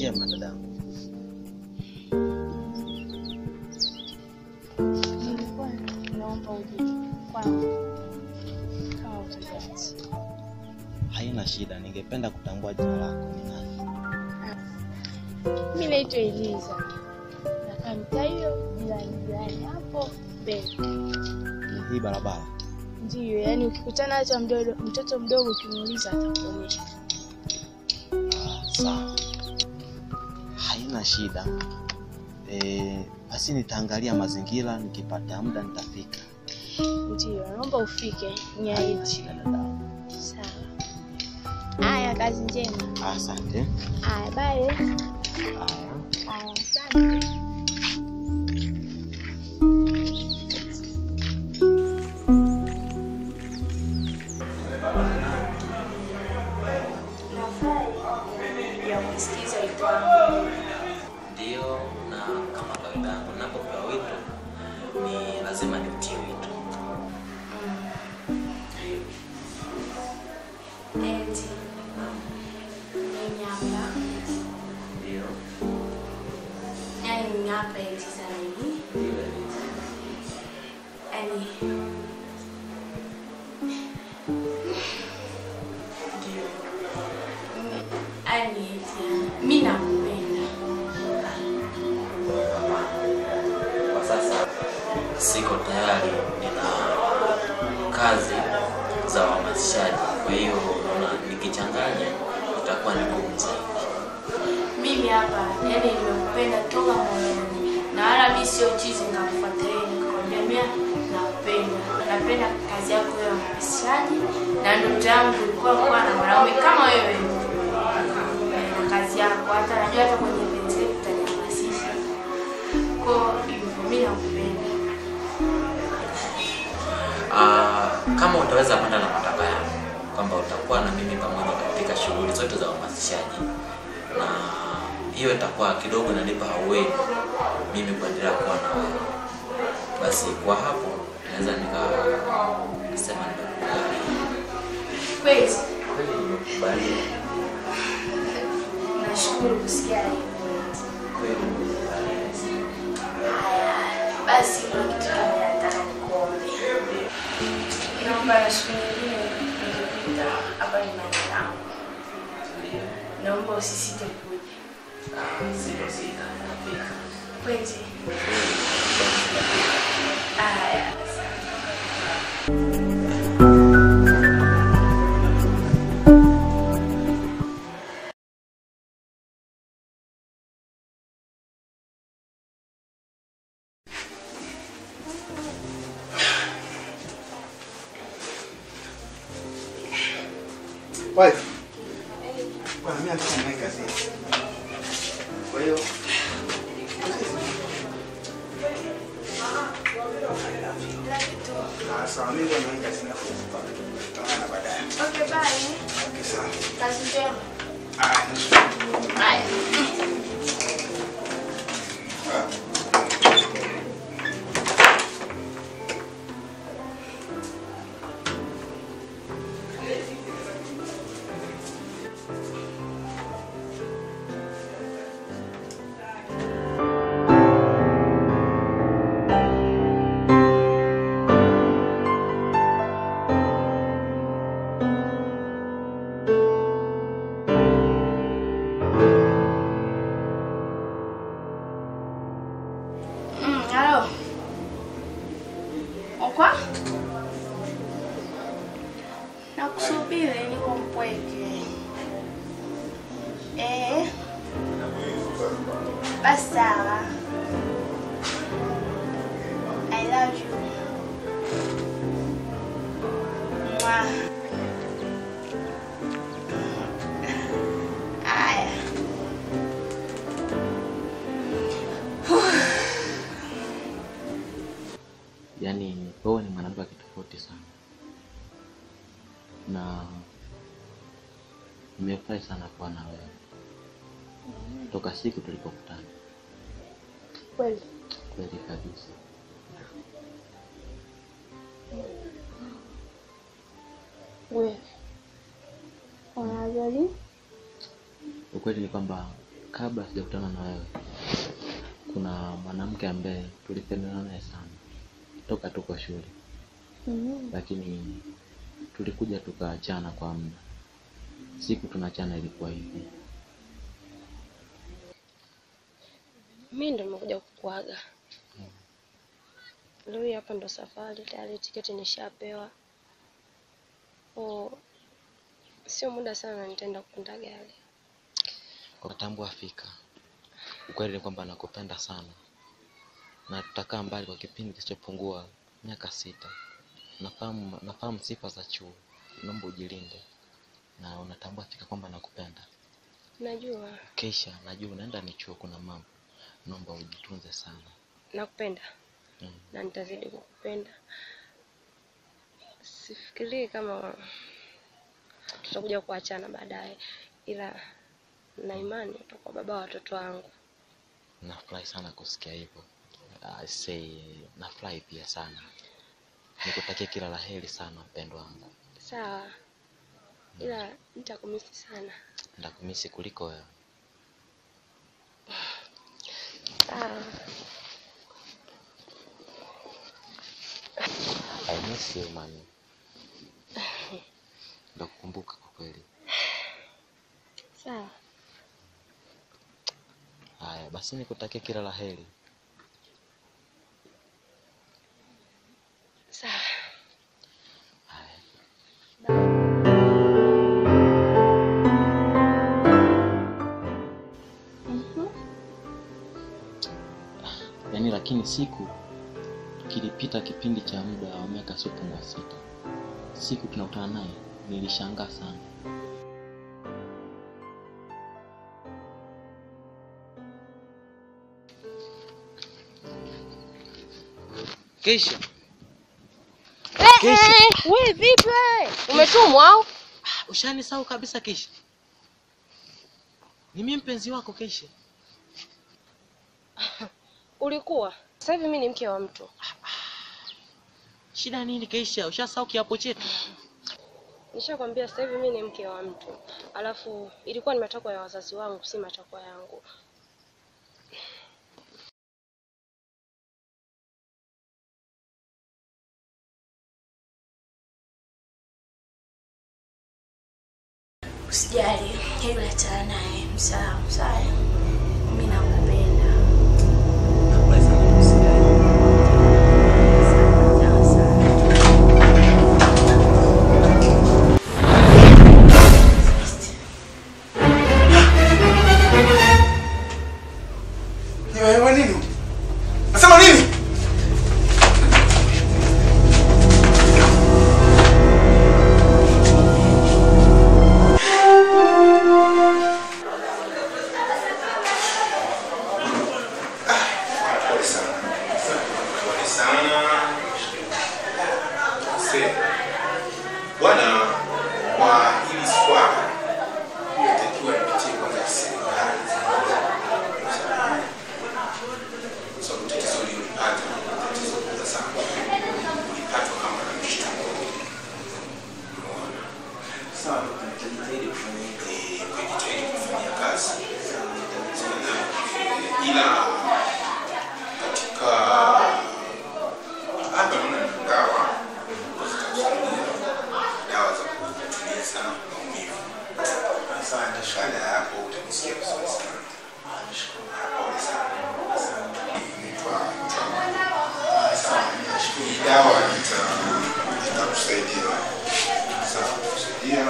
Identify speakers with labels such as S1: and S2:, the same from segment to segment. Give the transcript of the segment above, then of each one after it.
S1: njema dadangu.
S2: Nilikuwa naomba uje kwangu kama utajati.
S1: Haina shida, ningependa kutambua jina lako ni nani?
S2: Mi naitwa Eliza, nakaa mtaa hiyo jirani jirani hapo mbele.
S1: Ni hii barabara.
S2: Ndiyo, yaani ukikutana hata mdodo, mtoto mdogo ukimuuliza atakuonyesha.
S1: Ah, sawa, haina shida. Eh, basi nitaangalia mazingira, nikipata muda nitafika.
S2: Ndiyo, naomba ufike
S1: Haina
S2: niahidi.
S1: shida dadangu.
S2: Sawa. Haya, kazi njema.
S1: Asante.
S2: Haya, bye.
S1: Haya.
S2: Haya, asante.
S3: ya kusikiza wito wangu.
S4: Ndio, na kama kawaida yangu ninapopewa wito ni lazima niutie wito.
S3: Eti mimi hapa,
S4: Ndio,
S3: yani mimi hapa eti sana hivi,
S4: ndio,
S3: yani
S4: ndio.
S3: yani eti mimi nakupenda.
S4: Kwa sasa siko tayari, nina kazi za uhamasishaji, kwa hiyo naona nikichanganya itakuwa ni ngumu zaidi.
S3: Mimi hapa yani nimekupenda toka moyoni, na wala mimi sio chizi nikakufuatilia nikakwambia mimi nakupenda, napenda kazi yako ya uhamasishaji, na ndoto yangu ilikuwa kuwa na mwanaume kama wewe na kazi yako, hata najua hata kwenye penzi letu utanihamasisha. Kwa hivyo mimi nakupenda.
S4: Ah, kama utaweza kwenda na mataka yangu kwamba utakuwa na mimi pamoja katika shughuli zote za uhamasishaji, na hiyo itakuwa kidogo inanipa haueni mimi kuendelea kuwa na wewe, basi kwa hapo naweza nikasema nimekubali.
S3: Kweli
S4: Kweli nimekubali,
S3: nashukuru kusikia hivyo.
S4: kweli nimekubali.
S3: Basi kuna kitu kimoja nataka nikuombe. Naomba na siku nyingine nikipita hapa nyumbani kwangu,
S4: Ndio.
S3: naomba usisite kuja.
S4: Ah, sio sita, nafika.
S3: Kweli? Haya.
S5: Wife. Bwana mimi nataka niwahi kazini. Kwa hiyo Ah, sawa mimi ndio niwahi kazini afu tutaonana baadaye.
S3: Okay, bye.
S5: Okay, sawa.
S3: Kazi njema.
S5: Ah, nashukuru.
S3: Haya. Mm, halo. Okwa? Nakusubiri niko mpweke. Eh. Basi sawa. I love you. Mwah. Aya.
S1: Yaani wewe ni mwanamke wa kitofauti sana, na nimefurahi sana kuwa na wewe toka siku tulipokutana.
S2: Kweli.
S1: Kweli kabisa.
S2: Wewe unajali?
S1: Ukweli ni kwamba kabla sijakutana na wewe kuna mwanamke ambaye tulipendana naye sana toka tuko shule
S2: Mm.
S1: lakini tulikuja tukaachana kwa muda siku tunaachana ilikuwa hivi
S6: mi ndo nimekuja kukuaga leo hii hapa ndo safari tayari tiketi nishapewa o sio muda sana nitaenda kupanda gari
S1: ukatambua fika ukweli ni kwamba nakupenda sana na tutakaa mbali kwa kipindi kisichopungua miaka sita nafahamu nafahamu sifa za chuo naomba ujilinde na unatambua fika kwamba nakupenda
S6: najua
S1: kesha najua unaenda ni chuo kuna mambo naomba ujitunze sana
S6: nakupenda
S1: mm.
S6: na nitazidi kukupenda sifikirii kama tutakuja kuachana baadaye ila na imani utakuwa baba wa watoto wangu
S1: nafurahi sana kusikia hivyo I say nafurahi pia sana nikutakia kila la heri sana mpendo wangu
S6: sawa ila nitakumisi sana
S1: ndakumisi kuliko wewe
S6: sawa
S1: I miss you mami ndakukumbuka kwa kweli
S6: sawa
S1: haya basi nikutakia kila la heri
S6: sawa
S1: haya
S2: Mhm.
S1: yaani lakini siku kilipita kipindi cha muda wa miaka siopungua sita siku tunakutana naye nilishangaa sana
S7: Keisha,
S6: we vipi wewe umetumwa au
S7: ushanisahau kabisa Keisha. Ni mimi mpenzi wako Keisha.
S6: ulikuwa sasa hivi mi ni mke wa mtu
S7: Shida nini Keisha? Ushasahau kiapo chetu?
S6: nishakwambia sasa hivi mi ni mke wa mtu alafu ilikuwa ni matakwa ya wazazi wangu si matakwa yangu
S3: Usijali, hebu achana naye. Msawa, msawa. Mimi nakupenda.
S4: Nakubali sana kusikia.
S3: Sawa sawa.
S5: Ni wewe nini? Nasema nini? Pole sana. Pole sana. Se. Bwana kwa hili swala inatakiwa ipitie kwanza serikali. Kwa sababu tatizo ulilopata ni tatizo kubwa sana. Ulipatwa kama na mshtuko. Umeona?
S4: Sawa, tutajitahidi kufanya hivyo.
S5: Eh, kujitahidi kufanyia kazi. Sana. Eh, Ila katika hapa naona ni dawa zitakusaidia, dawa za kutuliza maumivu.
S4: Asante,
S5: Baada ya hapo utajisikia vizuri sana. Pole sana. Naitwa Mtwa. Sawa, hii dawa ita- itakusaidia. Sawa, itakusaidia.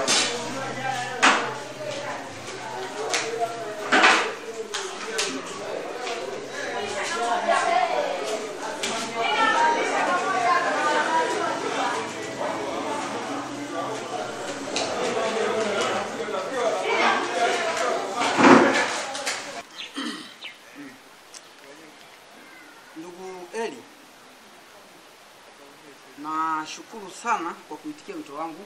S8: Ndugu Eli, nashukuru sana kwa kuitikia wito wangu.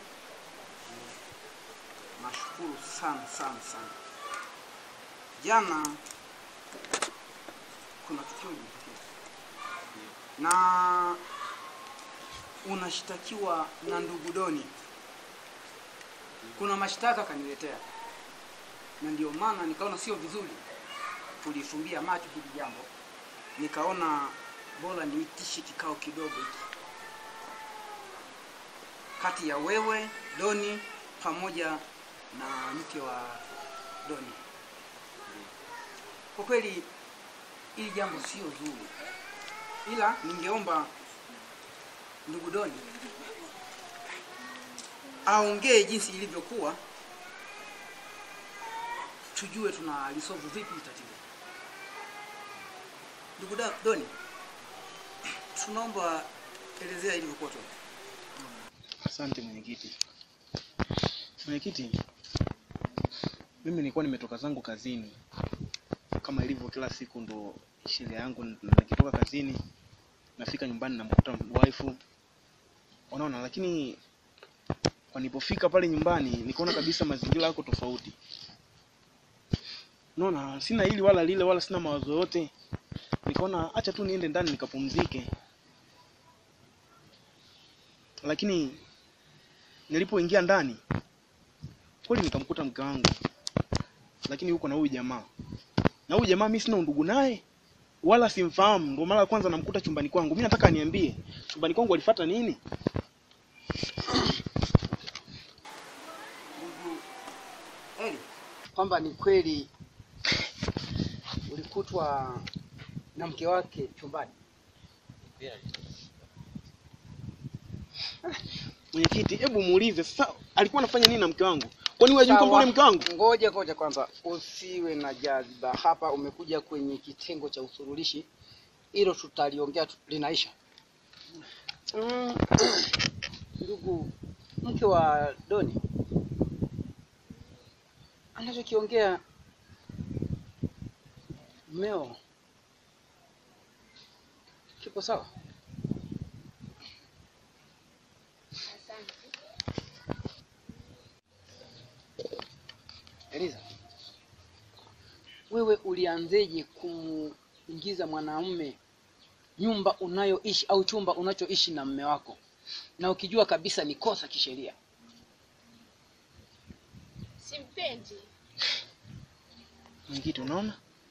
S8: Nashukuru sana sana sana. Jana kuna tukio lilitokea na unashtakiwa na ndugu Doni. Kuna mashtaka kaniletea, na ndio maana nikaona sio vizuri kulifumbia macho hili jambo, nikaona bora niitishe kikao kidogo hiki kati ya wewe Doni pamoja na mke wa Doni. Kwa kweli hili jambo sio zuri, ila ningeomba ndugu Doni aongee jinsi ilivyokuwa, tujue tunalisolve vipi hili tatizo. Ndugu Da- Doni, tunaomba elezea ilivyokuwa tu.
S9: Asante mwenyekiti. Mwenyekiti, mimi nilikuwa nimetoka zangu kazini kama ilivyo kila siku, ndo sheria yangu. Nikitoka kazini nafika nyumbani namkuta wife, unaona. Lakini nilipofika pale nyumbani nikaona kabisa mazingira yako tofauti, unaona. Sina hili wala lile wala sina mawazo yote, nikaona acha tu niende ndani nikapumzike, lakini nilipoingia ndani kweli nikamkuta mke wangu, lakini huko na huyu jamaa, na huyu jamaa mimi sina undugu naye wala simfahamu, ndio mara ya kwanza namkuta chumbani kwangu. Mimi nataka niambie, chumbani kwangu alifuata nini?
S8: Ndugu Eli, kwamba ni kweli ulikutwa na mke wake chumbani.
S9: Mwenyekiti, hebu muulize sasa, alikuwa anafanya nini na mke wangu? Kwani wewe hujui kwamba
S8: Sawa.
S9: yule mke wangu?
S8: Ngoja ngoja kwanza, usiwe na jaziba. Hapa umekuja kwenye kitengo cha usuluhishi, hilo tutaliongea tu- linaisha. Mm, Ndugu mke wa Doni anachokiongea mmeo kipo sawa? Eliza, wewe ulianzeje kumuingiza mwanamume nyumba unayoishi au chumba unachoishi na mme wako na ukijua kabisa ni kosa kisheria?
S2: Simpendi.
S9: Mwenyekiti, unaona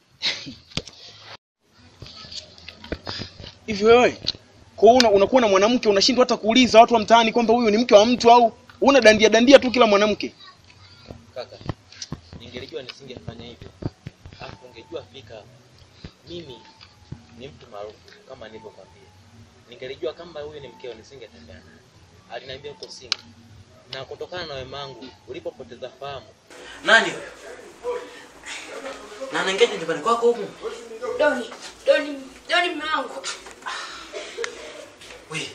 S9: hivi wewe kwa hiyo una, unakuwa na mwanamke unashindwa hata kuuliza watu wa mtaani kwamba huyu ni mke wa mtu au una dandia dandia tu kila mwanamke.
S1: Kaka, ningelijua nisingefanya hivyo. Alafu ungejua fika mimi ni mtu maarufu kama nilivyokwambia. Ningelijua kama huyu ni mkeo nisingetembea naye. Aliniambia uko single. Na kutokana na wema wangu ulipopoteza fahamu,
S4: Nani? wewe? Na anaingia nyumbani kwako huku?
S3: Doni, Doni, Doni mume wangu.
S4: We.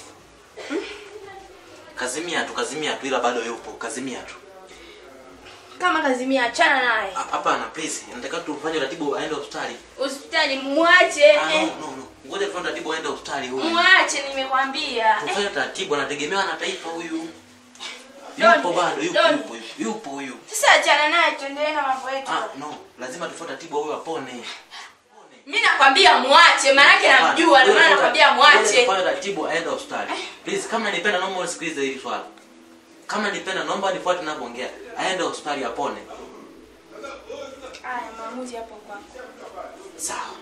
S4: Kazimia tu, kazimia tu ila bado yupo, kazimia tu.
S3: Kama kazimia achana naye.
S4: Ha- Hapana, please. Nataka tufanye ratibu aende hospitali.
S3: Hospitali muache.
S4: Ah,
S3: eh.
S4: no, no, no. Ngoja tufanye ratibu aende hospitali huyu.
S3: Muache nimekwambia. Eh,
S4: Tufanye taratibu, anategemewa na taifa huyu.
S3: Doni,
S4: Yupo bado, yupo,
S3: Doni.
S4: yupo, yupo, yupo huyu.
S3: Sasa achana naye tuendelee na mambo yetu.
S4: Ah, no. Lazima tufanye taratibu huyu apone.
S3: Mimi nakwambia muache, maanake namjua, ndio maana nakwambia muache.
S4: Fanya taratibu aende hospitali. Please, kama nipenda naomba usikilize hili swala. Kama nipenda naomba nifuate ninavyoongea. Aende hospitali apone.
S3: Haya, maamuzi hapo kwako.
S4: Sawa.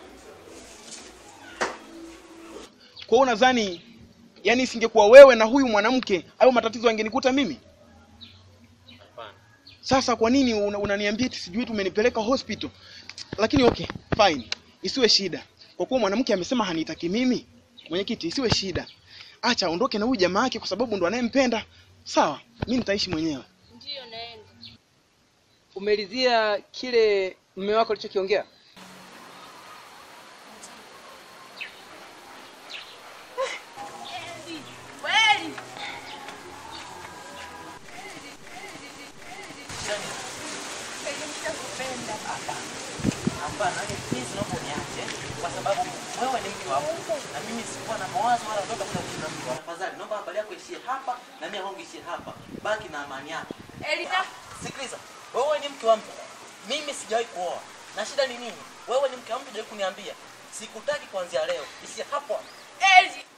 S9: Kwa hiyo nadhani yani isingekuwa wewe na huyu mwanamke hayo matatizo yangenikuta mimi.
S1: hapana.
S9: Sasa kwa nini una- unaniambia eti sijui tumenipeleka hospital? Lakini okay, fine. Isiwe shida. Kwa kuwa mwanamke amesema hanitaki mimi, mwenyekiti, isiwe shida. Acha aondoke na huyu jamaa yake kwa sababu ndo anayempenda. Sawa, mimi nitaishi mwenyewe.
S2: Ndiyo naenda.
S8: Umelizia kile mme wako alichokiongea?
S3: Kweli.
S4: Hapana, please naomba uniache kwa sababu wewe ni mke wangu na mimi sikuwa na mawazo wala ndoto kwenda kuishi na mke wangu. Tafadhali naomba habari yako ishie hapa na mimi yangu ishie hapa. Baki na amani yako.
S3: Elita,
S1: Sikiliza, wewe ni mke wa mtu, mimi sijawahi kuoa. Na shida ni nini? Wewe ni mke wa mtu, hujawahi kuniambia. Sikutaki kuanzia leo, isi hapo.
S3: Eli,